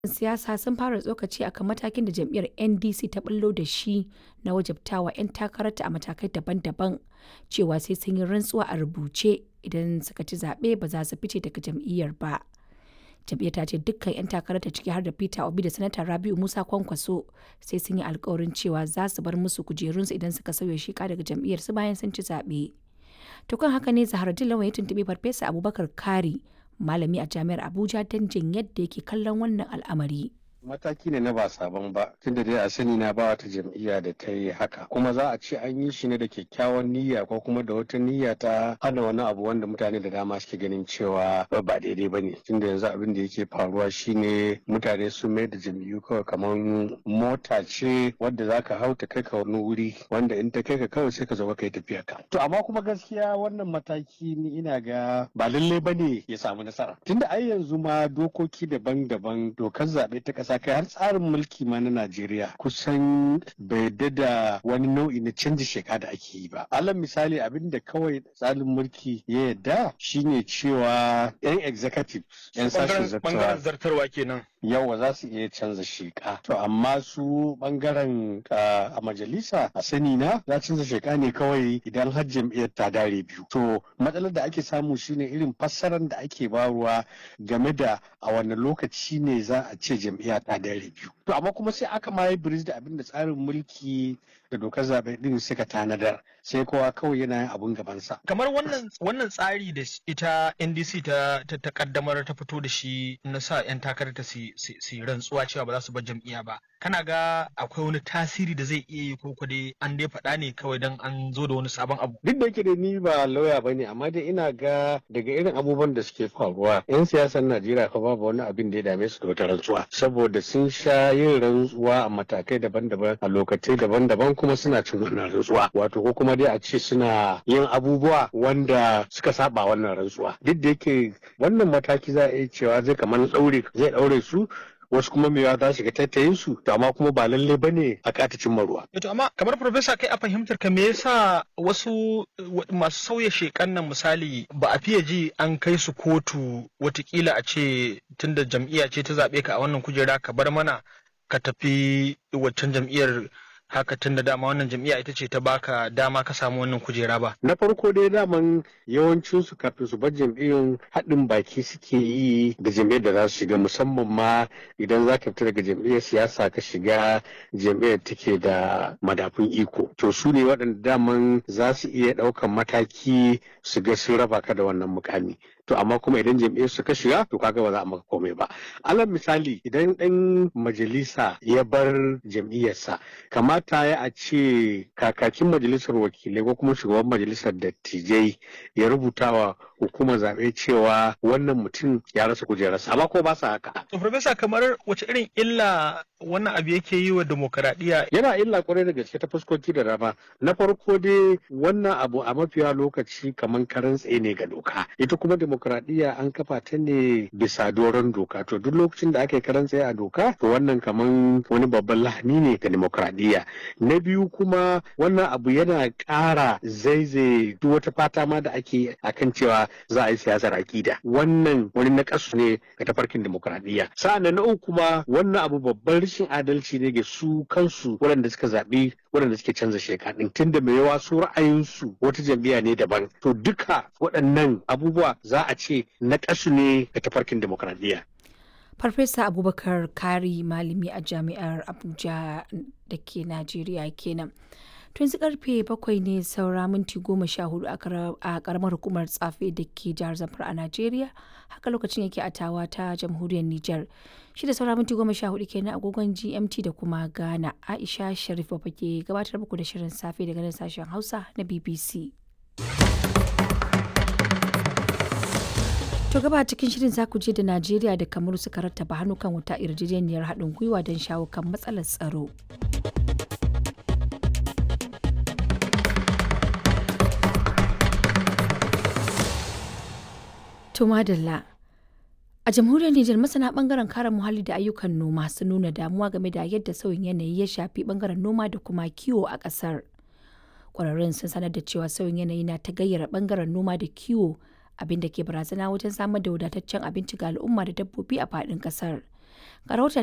siyasa sun fara tsokaci akan matakin da jam'iyyar ndc ta bullo da shi na wajabtawa 'yan takararta a matakai daban-daban cewa sai sun yi rantsuwa a rubuce idan suka ci zaɓe ba za su fice daga jam'iyyar ba jam'iyyar ta ce dukkan 'yan takararta ciki har da peter obi da sanata rabiu musa kwankwaso sai sun yi alkawarin cewa za su bar musu kujerunsu idan suka sauya shika daga jam'iyyar su bayan sun ci zaɓe to kan haka ne zahar lawan ya tuntuɓi farfesa abubakar kari malami a jami'ar abuja don jin yadda yake kallon wannan al'amari mataki ne na ba sabon ba tunda dai a sani na ba wata jam'iyya da ta yi haka kuma za a ce an yi shi ne da kyakkyawan niyya ko kuma da wata niyya ta hana wani abu wanda mutane da dama suke ganin cewa ba daidai ba ne tunda yanzu abin da yake faruwa shine mutane sun mai da jam'iyyu kawai kamar mota ce wadda za ka hau ta kai ka wani wuri wanda in ta kai ka kawai sai ka zo ka yi tafiya ka to amma kuma gaskiya wannan mataki ni ina ga ba lallai ba ne ya samu nasara tunda ai yanzu ma dokoki daban-daban dokar zaɓe ta ƙasa ƙasa kai har tsarin mulki ma na Najeriya kusan bai da wani nau'i na canji sheka da ake yi ba. Alal misali abin da kawai tsarin mulki ya yarda shine cewa 'yan executive 'yan sashen zartarwa kenan. yawa za su iya canza sheka to amma su bangaren a majalisa a sani na za canza sheka ne kawai idan har jam'iyyar ta dare biyu to matsalar da ake samu shine irin fassarar da ake baruwa game da a wani lokaci ne za a ce jam'iyya ta dare biyu to amma kuma sai aka ma yi biris da abin da tsarin mulki da dokar zaɓe din suka tanadar sai kowa kawai yana yin abun gabansa. Kamar wannan wannan tsari da ita NDC ta ta kaddamar ta fito da shi na sa 'yan takarar ta su rantsuwa cewa ba za su bar jam'iyya ba. Kana ga akwai wani tasiri da zai iya yi ko dai an dai faɗa ne kawai dan an zo da wani sabon abu. Duk da yake da ni ba lauya ba ne amma dai ina ga daga irin abubuwan da suke faruwa 'yan siyasar Najeriya fa babu wani abin da ya dame su da wata rantsuwa saboda sun sha yin rantsuwa a matakai daban-daban a lokacai daban-daban kuma suna cin wannan rantsuwa wato ko kuma dai a ce suna yin abubuwa wanda suka saba wannan rantsuwa duk da yake wannan mataki za a iya cewa zai kamar daure zai daure su wasu kuma mewa za su ga tattayin su to amma kuma ba lalle bane a kata cimma ruwa. To amma kamar profesa kai a fahimtar ka me yasa wasu masu sauya shekan nan misali ba a fiye ji an kai su kotu watakila a ce tunda jam'iyya ce ta zaɓe ka a wannan kujera ka bar mana ka tafi waccan jam'iyyar haka tun da dama wannan jam'iyya ita ce ta baka dama ka samu wannan kujera ba. Na farko dai daman yawancin su kafin su bar jam'iyyun haɗin baki suke yi da jam'iyyar da za su shiga musamman ma idan za ka fita daga jam'iyyar siyasa ka shiga jam'iyyar take da madafun iko. To su ne waɗanda daman za su iya ɗaukan mataki su ga sun raba ka da wannan mukami. to amma kuma idan jam'iyyar su ka shiga to kaga ba za a maka komai ba alal misali idan ɗan majalisa ya bar jam'iyyarsa kamata ya a ce kakakin majalisar wakilai ko kuma shugaban majalisar dattijai ya rubuta wa hukumar zaɓe cewa wannan mutum ya rasa kujerarsa amma ko ba sa haka. to profesa kamar wace irin illa wannan abu yake yi wa demokaradiyya yana illa kwarai da gaske ta fuskoki da dama na farko dai wannan abu a mafiya lokaci kamar karan tsaye ne ga doka ita kuma demokradiyya an kafa ta ne bisa doron doka to duk lokacin da aka yi karan tsaye a doka to wannan kaman wani babban lahani ne ga demokradiyya na biyu kuma wannan abu yana ƙara zaizaye duk wata fata ma da ake akan cewa za a yi siyasar akida wannan wani nakasu ne ga tafarkin demokradiyya sa'an na uku kuma wannan abu babban rashin adalci ne ga su kansu waɗanda suka zaɓi waɗanda suke canza sheka ɗin tunda mai yawa su ra'ayinsu wata jam'iyya ne daban to duka waɗannan abubuwa za a ce na ƙasu ne ga tafarkin demokradiyya. Farfesa Abubakar Kari malami a jami'ar Abuja da ke Najeriya kenan. To yanzu karfe bakwai ne saura minti goma sha hudu a karamar hukumar tsafe da ke jihar Zamfara a Najeriya. Haka lokacin yake a tawa ta jamhuriyar Nijar. Shi da saura minti goma sha hudu kenan agogon GMT da kuma Ghana. Aisha Sharif Baba ke gabatar muku da shirin safe daga nan sashen Hausa na BBC. To gaba cikin shirin za ku je da Najeriya da Kamaru suka rattaba hannu kan wata yarjejeniyar haɗin gwiwa don shawo kan matsalar tsaro. To madalla. A jamhuriyar Nijar masana bangaren kare muhalli da ayyukan noma sun nuna damuwa game da yadda sauyin yanayi ya shafi bangaren noma da kuma kiwo a ƙasar. Ƙwararrun sun sanar da cewa sauyin yanayi na ta gayyara bangaren noma da kiwo abin da ke barazana wajen samar da wadataccen abinci ga al'umma da dabbobi a faɗin ƙasar. Ga rahoton